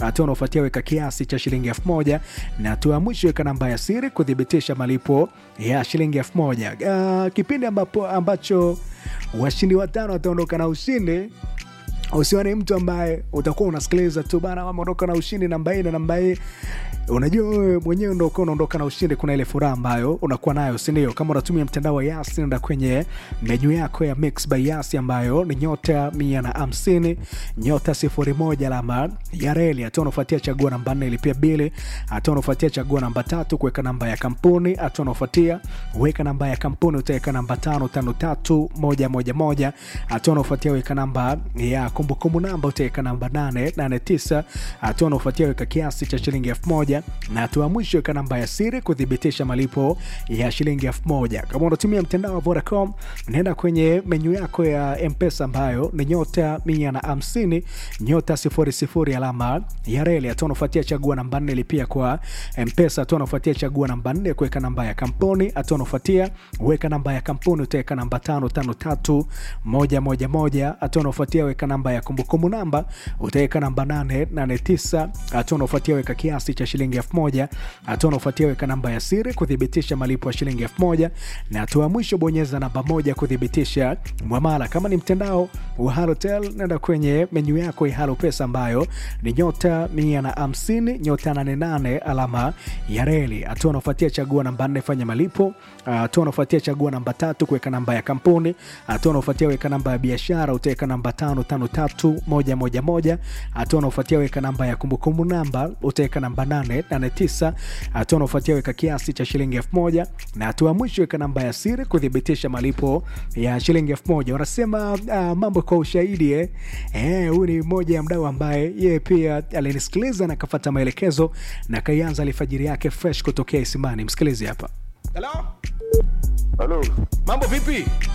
hatua unaofuatia weka kiasi cha shilingi elfu moja na hatua ya mwisho weka namba ya siri kuthibitisha malipo ya shilingi elfu moja uh, kipindi ambapo, ambacho washindi watano wataondoka na ushindi usiwe ni mtu ambaye utakuwa unasikiliza tu bana wameondoka na ushindi namba hii na namba hii unajua wewe mwenyewe ndo ukiwa unaondoka na ushindi kuna ile furaha ambayo unakuwa nayo sindio kama unatumia mtandao wa yasi nenda kwenye menyu yako ya mix by yasi ambayo ni nyota mia na hamsini nyota sifuri moja alama ya reli hatua unafuatia chagua namba nne ilipia bili hatua unafuatia chagua namba tatu kuweka namba ya kampuni hatua unafuatia weka namba ya kampuni utaweka namba tano tano tatu moja moja moja hatua unafuatia weka namba ya kumbukumbu namba utaweka namba nane nane tisa hatua unaofuatia weka kiasi cha shilingi elfu moja na hatua ya mwisho weka namba ya siri kuthibitisha malipo ya shilingi elfu moja kama unatumia mtandao wa vodacom naenda kwenye menyu yako ya mpesa ambayo ni nyota mia na hamsini nyota sifuri sifuri alama ya reli hatua unaofuatia chagua namba nne lipia kwa mpesa hatua unaofuatia chagua namba nne kuweka namba ya kampuni hatua unaofuatia weka namba ya kampuni utaweka namba tano tano tatu moja moja moja hatua unaofuatia weka namba ya kumbukumbu namba utaweka namba 889 hatua unaofuatia weka kiasi cha shilingi 1000 hatua unaofuatia weka namba ya siri kuthibitisha malipo ya shilingi 1000 na hatua ya mwisho bonyeza namba moja kuthibitisha mwamala kama ni mtandao wa halotel nenda kwenye menyu yako ya halo pesa ambayo ni nyota 150 nyota 88 alama ya reli hatua unaofuatia chagua namba 4 fanya malipo hatua unaofuatia chagua namba tatu kuweka namba ya kampuni hatua unaofuatia weka namba ya biashara utaweka namba tano tano tatu moja moja moja hatua unaofuatia weka namba ya kumbukumbu namba utaweka namba nane nane tisa hatua unaofuatia weka kiasi cha shilingi elfu moja na hatua ya mwisho weka namba ya siri kuthibitisha malipo ya shilingi elfu moja wanasema uh, mambo kwa ushahidi eh. Eh, huyu ni mmoja ya mdau ambaye yeye pia alinisikiliza na akafata maelekezo na kaianza alfajiri yake fresh kutokea isimani msikilizi hapa Hello? Halo, Mambo vipi?